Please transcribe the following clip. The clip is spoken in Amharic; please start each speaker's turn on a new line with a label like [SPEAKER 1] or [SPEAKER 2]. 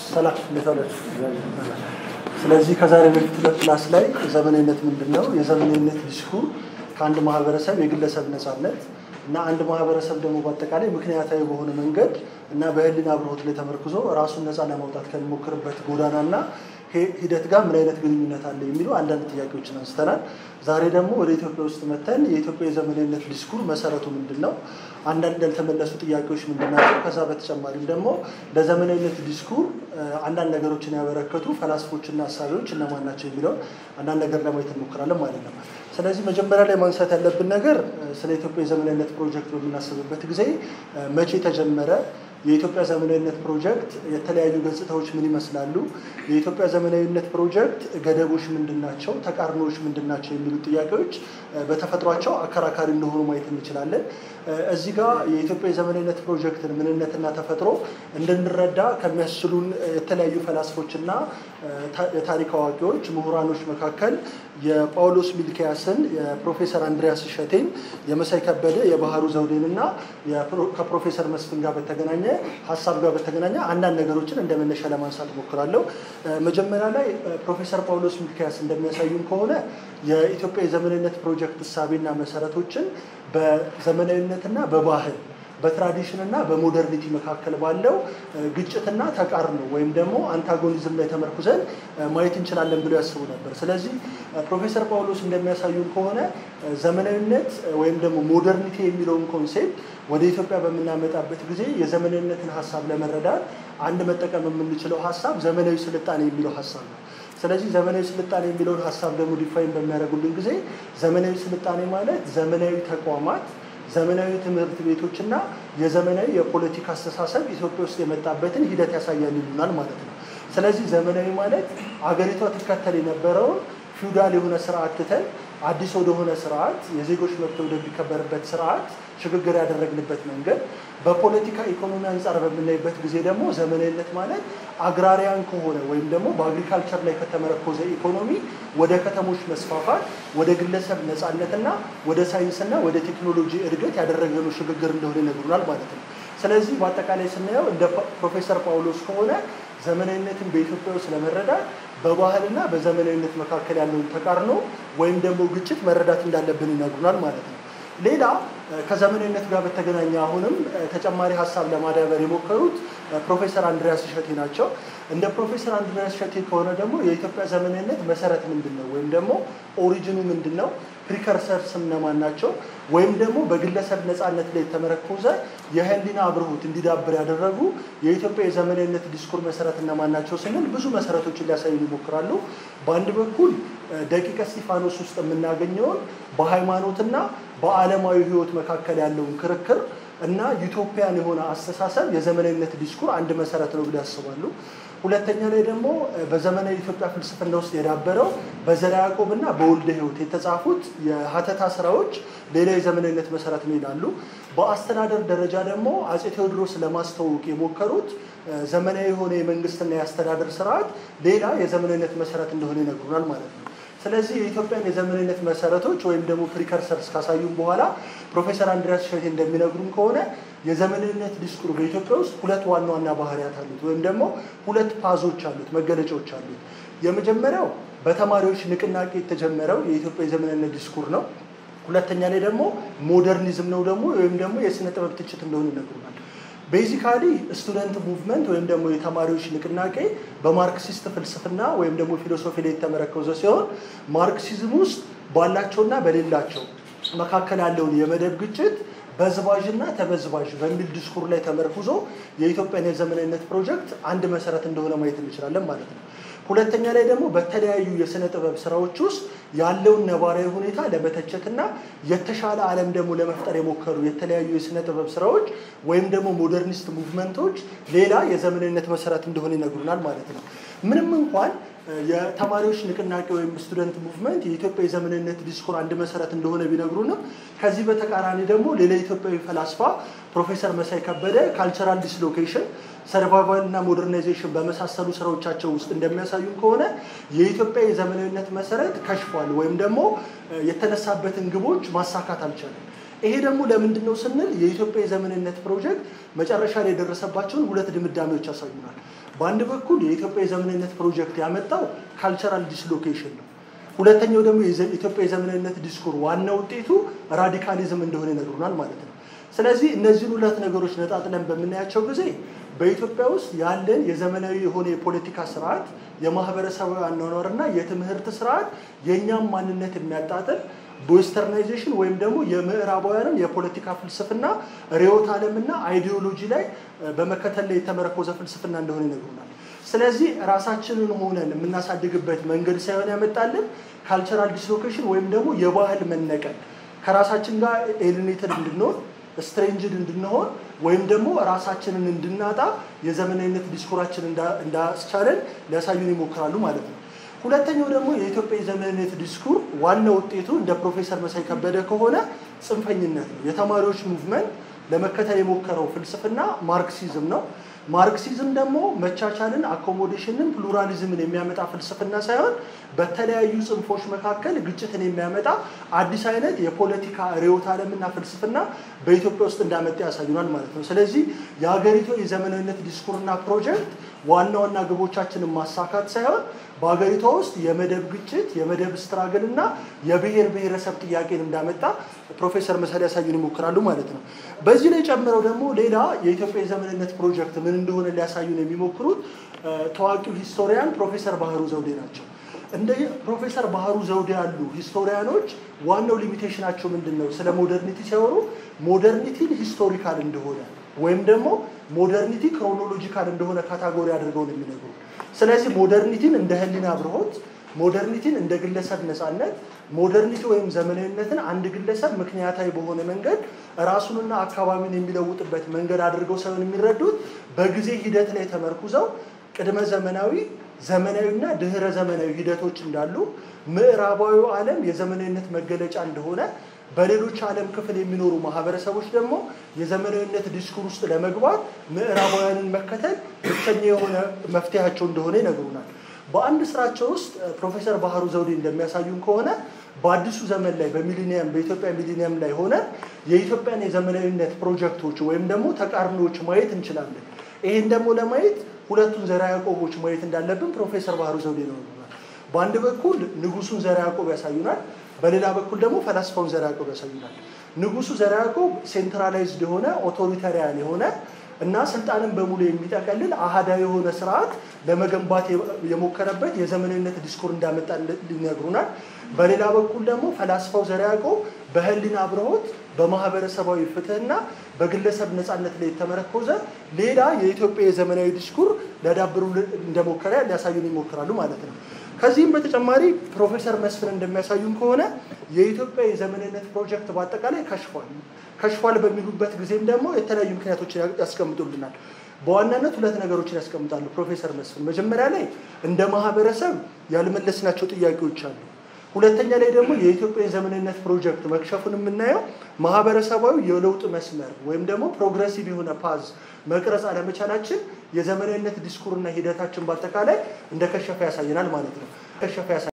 [SPEAKER 1] ሰላም እንዴት ዋላችሁ? ስለዚህ ከዛሬ በፊት ሁለት ክላስ ላይ ዘመናዊነት ምንድን ነው፣ የዘመናዊነት ዲስኩር ከአንድ ማህበረሰብ የግለሰብ ነፃነት እና አንድ ማህበረሰብ ደግሞ በአጠቃላይ ምክንያታዊ በሆነ መንገድ እና በህሊና አብርሆት ላይ ተመርክዞ ራሱን ነፃ ለማውጣት ከሚሞክርበት ጎዳናና ሂደት ጋር ምን አይነት ግንኙነት አለ የሚሉ አንዳንድ ጥያቄዎችን አንስተናል። ዛሬ ደግሞ ወደ ኢትዮጵያ ውስጥ መተን የኢትዮጵያ የዘመናዊነት ዲስኩር መሰረቱ ምንድን ነው፣ አንዳንድ ያልተመለሱ ጥያቄዎች ምንድን ናቸው፣ ከዛ በተጨማሪም ደግሞ ለዘመናዊነት ዲስኩር አንዳንድ ነገሮችን ያበረከቱ ፈላስፎችና ሀሳቢዎች እነማን ናቸው የሚለውን አንዳንድ ነገር ለማየት እንሞክራለን ማለት ነው። ስለዚህ መጀመሪያ ላይ ማንሳት ያለብን ነገር ስለ ኢትዮጵያ የዘመናዊነት ፕሮጀክት በምናስብበት ጊዜ መቼ ተጀመረ የኢትዮጵያ ዘመናዊነት ፕሮጀክት የተለያዩ ገጽታዎች ምን ይመስላሉ? የኢትዮጵያ ዘመናዊነት ፕሮጀክት ገደቦች ምንድን ናቸው? ተቃርኖዎች ምንድን ናቸው? የሚሉ ጥያቄዎች በተፈጥሯቸው አከራካሪ እንደሆኑ ማየት እንችላለን። እዚህ ጋር የኢትዮጵያ የዘመናዊነት ፕሮጀክትን ምንነትና ተፈጥሮ እንድንረዳ ከሚያስችሉን የተለያዩ ፈላስፎችና የታሪክ አዋቂዎች፣ ምሁራኖች መካከል የጳውሎስ ሚልኪያስን፣ የፕሮፌሰር አንድሪያስ እሸቴን፣ የመሳይ ከበደ፣ የባህሩ ዘውዴን እና ከፕሮፌሰር መስፍን ጋር በተገናኘ ሀሳብ ጋር በተገናኘ አንዳንድ ነገሮችን እንደ መነሻ ለማንሳት ሞክራለሁ። መጀመሪያ ላይ ፕሮፌሰር ጳውሎስ ሚልኪያስ እንደሚያሳዩን ከሆነ የኢትዮጵያ የዘመናዊነት ፕሮጀክት እሳቤና መሰረቶችን በዘመናዊነትና በባህል በትራዲሽን እና በሞደርኒቲ መካከል ባለው ግጭትና ተቃርኖ ወይም ደግሞ አንታጎኒዝም ላይ ተመርኩዘን ማየት እንችላለን ብለው ያስቡ ነበር። ስለዚህ ፕሮፌሰር ጳውሎስ እንደሚያሳዩን ከሆነ ዘመናዊነት ወይም ደግሞ ሞደርኒቲ የሚለውን ኮንሴፕት ወደ ኢትዮጵያ በምናመጣበት ጊዜ የዘመናዊነትን ሀሳብ ለመረዳት አንድ መጠቀም የምንችለው ሀሳብ ዘመናዊ ስልጣኔ የሚለው ሀሳብ ነው። ስለዚህ ዘመናዊ ስልጣኔ የሚለውን ሀሳብ ደግሞ ዲፋይን በሚያደርጉልን ጊዜ ዘመናዊ ስልጣኔ ማለት ዘመናዊ ተቋማት ዘመናዊ ትምህርት ቤቶችና የዘመናዊ የፖለቲካ አስተሳሰብ ኢትዮጵያ ውስጥ የመጣበትን ሂደት ያሳያል ይሉናል ማለት ነው። ስለዚህ ዘመናዊ ማለት አገሪቷ ትከተል የነበረውን ፊውዳል የሆነ ስርዓት ትተን አዲስ ወደሆነ ስርዓት የዜጎች መብት ወደሚከበርበት ስርዓት ሽግግር ያደረግንበት መንገድ፣ በፖለቲካ ኢኮኖሚ አንጻር በምናይበት ጊዜ ደግሞ ዘመናዊነት ማለት አግራሪያን ከሆነ ወይም ደግሞ በአግሪካልቸር ላይ ከተመረኮዘ ኢኮኖሚ ወደ ከተሞች መስፋፋት፣ ወደ ግለሰብ ነፃነትና ወደ ሳይንስና ወደ ቴክኖሎጂ እድገት ያደረግነው ሽግግር እንደሆነ ይነግሩናል ማለት ነው። ስለዚህ በአጠቃላይ ስናየው እንደ ፕሮፌሰር ጳውሎስ ከሆነ ዘመናዊነትን በኢትዮጵያ ውስጥ ለመረዳት በባህልና በዘመናዊነት መካከል ያለውን ተቃርኖ ወይም ደግሞ ግጭት መረዳት እንዳለብን ይነግሩናል ማለት ነው። ሌላ ከዘመናዊነት ጋር በተገናኘ አሁንም ተጨማሪ ሀሳብ ለማዳበር የሞከሩት ፕሮፌሰር አንድሪያስ እሸቴ ናቸው። እንደ ፕሮፌሰር አንድሪያስ እሸቴ ከሆነ ደግሞ የኢትዮጵያ ዘመናዊነት መሰረት ምንድን ነው ወይም ደግሞ ኦሪጂኑ ምንድን ነው፣ ፕሪከርሰርስ እነማን ናቸው፣ ወይም ደግሞ በግለሰብ ነፃነት ላይ የተመረኮዘ የህሊና አብርሆት እንዲዳብር ያደረጉ የኢትዮጵያ የዘመናዊነት ዲስኩር መሰረት እነማን ናቸው ስንል ብዙ መሰረቶችን ሊያሳዩን ይሞክራሉ። በአንድ በኩል ደቂቀ እስጢፋኖስ ውስጥ የምናገኘውን በሃይማኖትና በዓለማዊ ህይወት መካከል ያለውን ክርክር እና ዩቶፒያን የሆነ አስተሳሰብ የዘመናዊነት ዲስኩር አንድ መሰረት ነው ብለው ያስባሉ። ሁለተኛ ላይ ደግሞ በዘመናዊ ኢትዮጵያ ፍልስፍና ውስጥ የዳበረው በዘርዓ ያዕቆብ እና በወልደ ህይወት የተጻፉት የሀተታ ስራዎች ሌላ የዘመናዊነት መሰረት ነው ይላሉ። በአስተዳደር ደረጃ ደግሞ አፄ ቴዎድሮስ ለማስተዋወቅ የሞከሩት ዘመናዊ የሆነ የመንግስትና የአስተዳደር ስርዓት ሌላ የዘመናዊነት መሰረት እንደሆነ ይነግሩናል ማለት ነው። ስለዚህ የኢትዮጵያን የዘመናዊነት መሰረቶች ወይም ደግሞ ፕሪከርሰርስ ካሳዩም በኋላ ፕሮፌሰር አንድሪያስ እሸቴ እንደሚነግሩን ከሆነ የዘመናዊነት ዲስኩር በኢትዮጵያ ውስጥ ሁለት ዋና ዋና ባህሪያት አሉት፣ ወይም ደግሞ ሁለት ፓዞች አሉት፣ መገለጫዎች አሉት። የመጀመሪያው በተማሪዎች ንቅናቄ የተጀመረው የኢትዮጵያ የዘመናዊነት ዲስኩር ነው። ሁለተኛ ላይ ደግሞ ሞደርኒዝም ነው ደግሞ ወይም ደግሞ የስነ ጥበብ ትችት እንደሆነ ይነግሩናል። ቤዚካሊ ስቱደንት ሙቭመንት ወይም ደግሞ የተማሪዎች ንቅናቄ በማርክሲስት ፍልስፍና ወይም ደግሞ ፊሎሶፊ ላይ የተመረኮዘ ሲሆን ማርክሲዝም ውስጥ ባላቸውና በሌላቸው መካከል ያለውን የመደብ ግጭት በዝባዥና ተበዝባዥ በሚል ዲስኩር ላይ ተመርኩዞ የኢትዮጵያን የዘመናዊነት ፕሮጀክት አንድ መሰረት እንደሆነ ማየት እንችላለን ማለት ነው። ሁለተኛ ላይ ደግሞ በተለያዩ የስነ ጥበብ ስራዎች ውስጥ ያለውን ነባራዊ ሁኔታ ለመተቸትና የተሻለ ዓለም ደግሞ ለመፍጠር የሞከሩ የተለያዩ የስነ ጥበብ ስራዎች ወይም ደግሞ ሞደርኒስት ሙቭመንቶች ሌላ የዘመናዊነት መሰረት እንደሆነ ይነግሩናል ማለት ነው። ምንም እንኳን የተማሪዎች ንቅናቄ ወይም ስቱደንት ሙቭመንት የኢትዮጵያ የዘመናዊነት ዲስኩር አንድ መሰረት እንደሆነ ቢነግሩንም ከዚህ በተቃራኒ ደግሞ ሌላ ኢትዮጵያዊ ፈላስፋ ፕሮፌሰር መሳይ ከበደ ካልቸራል ዲስሎኬሽን ሰርቫይቫል እና ሞደርናይዜሽን በመሳሰሉ ስራዎቻቸው ውስጥ እንደሚያሳዩን ከሆነ የኢትዮጵያ የዘመናዊነት መሰረት ከሽፏል ወይም ደግሞ የተነሳበትን ግቦች ማሳካት አልቻለም። ይሄ ደግሞ ለምንድን ነው ስንል የኢትዮጵያ የዘመንነት ፕሮጀክት መጨረሻ ላይ የደረሰባቸውን ሁለት ድምዳሜዎች ያሳዩናል። በአንድ በኩል የኢትዮጵያ የዘመንነት ፕሮጀክት ያመጣው ካልቸራል ዲስሎኬሽን ነው። ሁለተኛው ደግሞ የኢትዮጵያ የዘመንነት ዲስኩር ዋና ውጤቱ ራዲካሊዝም እንደሆነ ይነግሩናል ማለት ነው። ስለዚህ እነዚህን ሁለት ነገሮች ነጣጥለን በምናያቸው ጊዜ በኢትዮጵያ ውስጥ ያለን የዘመናዊ የሆነ የፖለቲካ ስርዓት፣ የማህበረሰባዊ አኗኗርና የትምህርት ስርዓት የእኛም ማንነት የሚያጣጥል በዌስተርናይዜሽን ወይም ደግሞ የምዕራባውያንን የፖለቲካ ፍልስፍና ርዕዮተ ዓለምና አይዲዮሎጂ ላይ በመከተል ላይ የተመረኮዘ ፍልስፍና እንደሆነ ይነግሩናል። ስለዚህ ራሳችንን ሆነን የምናሳድግበት መንገድ ሳይሆን ያመጣልን ካልቸራል ዲስሎኬሽን ወይም ደግሞ የባህል መነቀል ከራሳችን ጋር ኤሊኔትድ እንድንሆን ስትሬንጅድ እንድንሆን ወይም ደግሞ ራሳችንን እንድናጣ የዘመናዊነት ዲስኮራችን እንዳስቻለን ሊያሳዩን ይሞክራሉ ማለት ነው። ሁለተኛው ደግሞ የኢትዮጵያ የዘመናዊነት ዲስኩር ዋና ውጤቱ እንደ ፕሮፌሰር መሳይ ከበደ ከሆነ ጽንፈኝነት ነው። የተማሪዎች ሙቭመንት ለመከተል የሞከረው ፍልስፍና ማርክሲዝም ነው። ማርክሲዝም ደግሞ መቻቻልን፣ አኮሞዴሽንን፣ ፕሉራሊዝምን የሚያመጣ ፍልስፍና ሳይሆን በተለያዩ ጽንፎች መካከል ግጭትን የሚያመጣ አዲስ አይነት የፖለቲካ ርዕዮተ ዓለምና ፍልስፍና በኢትዮጵያ ውስጥ እንዳመጣ ያሳዩናል ማለት ነው። ስለዚህ የሀገሪቱ የዘመናዊነት ዲስኩርና ፕሮጀክት ዋና ዋና ግቦቻችንን ማሳካት ሳይሆን በሀገሪቷ ውስጥ የመደብ ግጭት፣ የመደብ ስትራግል እና የብሔር ብሔረሰብ ጥያቄን እንዳመጣ ፕሮፌሰር መሳይ ሊያሳዩን ይሞክራሉ ማለት ነው። በዚህ ላይ ጨምረው ደግሞ ሌላ የኢትዮጵያ የዘመንነት ፕሮጀክት ምን እንደሆነ ሊያሳዩን የሚሞክሩት ታዋቂው ሂስቶሪያን ፕሮፌሰር ባህሩ ዘውዴ ናቸው። እንደ ፕሮፌሰር ባህሩ ዘውዴ ያሉ ሂስቶሪያኖች ዋናው ሊሚቴሽናቸው ምንድን ነው? ስለ ሞደርኒቲ ሲያወሩ ሞደርኒቲን ሂስቶሪካል እንደሆነ ወይም ደግሞ ሞደርኒቲ ክሮኖሎጂካል እንደሆነ ካታጎሪ አድርገው ነው የሚነግሩ። ስለዚህ ሞደርኒቲን እንደ ህሊና አብርሆት፣ ሞደርኒቲን እንደ ግለሰብ ነፃነት፣ ሞደርኒቲ ወይም ዘመናዊነትን አንድ ግለሰብ ምክንያታዊ በሆነ መንገድ ራሱንና አካባቢውን የሚለውጥበት መንገድ አድርገው ሳይሆን የሚረዱት በጊዜ ሂደት ላይ ተመርኩዘው ቅድመ ዘመናዊ ዘመናዊና ድህረ ዘመናዊ ሂደቶች እንዳሉ ምዕራባዊው ዓለም የዘመናዊነት መገለጫ እንደሆነ በሌሎች ዓለም ክፍል የሚኖሩ ማህበረሰቦች ደግሞ የዘመናዊነት ዲስኩር ውስጥ ለመግባት ምዕራባውያንን መከተል ብቸኛ የሆነ መፍትሄያቸው እንደሆነ ይነግሩናል። በአንድ ስራቸው ውስጥ ፕሮፌሰር ባህሩ ዘውዴ እንደሚያሳዩን ከሆነ በአዲሱ ዘመን ላይ በሚሊኒየም በኢትዮጵያ ሚሊኒየም ላይ ሆነ የኢትዮጵያን የዘመናዊነት ፕሮጀክቶች ወይም ደግሞ ተቃርኖዎች ማየት እንችላለን። ይህን ደግሞ ለማየት ሁለቱን ዘርዓ ያዕቆቦች ማየት እንዳለብን ፕሮፌሰር ባህሩ ዘውዴ ነው። በአንድ በኩል ንጉሱን ዘርዓ ያዕቆብ ያሳዩናል። በሌላ በኩል ደግሞ ፈላስፋውን ዘርዓ ያዕቆብ ያሳዩናል። ንጉሱ ዘርዓ ያዕቆብ ሴንትራላይዝድ የሆነ ኦቶሪታሪያን የሆነ እና ስልጣንን በሙሉ የሚጠቀልል አህዳዊ የሆነ ስርዓት ለመገንባት የሞከረበት የዘመናዊነት ዲስኩር እንዳመጣ ሊነግሩናል። በሌላ በኩል ደግሞ ፈላስፋው ዘርዓ ያዕቆብ በህሊና አብርሆት በማህበረሰባዊ ፍትህና በግለሰብ ነፃነት ላይ የተመረኮዘ ሌላ የኢትዮጵያ የዘመናዊ ዲስኩር ሊያዳብሩ እንደሞከረ ሊያሳዩን ይሞክራሉ ማለት ነው። ከዚህም በተጨማሪ ፕሮፌሰር መስፍን እንደሚያሳዩን ከሆነ የኢትዮጵያ የዘመናዊነት ፕሮጀክት በአጠቃላይ ከሽፏል። ከሽፏል በሚሉበት ጊዜም ደግሞ የተለያዩ ምክንያቶችን ያስቀምጡልናል። በዋናነት ሁለት ነገሮችን ያስቀምጣሉ ፕሮፌሰር መስፍን። መጀመሪያ ላይ እንደ ማህበረሰብ ያልመለስናቸው ጥያቄዎች አሉ። ሁለተኛ ላይ ደግሞ የኢትዮጵያ የዘመናዊነት ፕሮጀክት መክሸፉን የምናየው ማህበረሰባዊ የለውጥ መስመር ወይም ደግሞ ፕሮግረሲቭ የሆነ ፓዝ መቅረጽ አለመቻላችን የዘመናዊነት ዲስኩርና ሂደታችን በአጠቃላይ እንደከሸፈ ያሳየናል ማለት ነው። ከሸፈ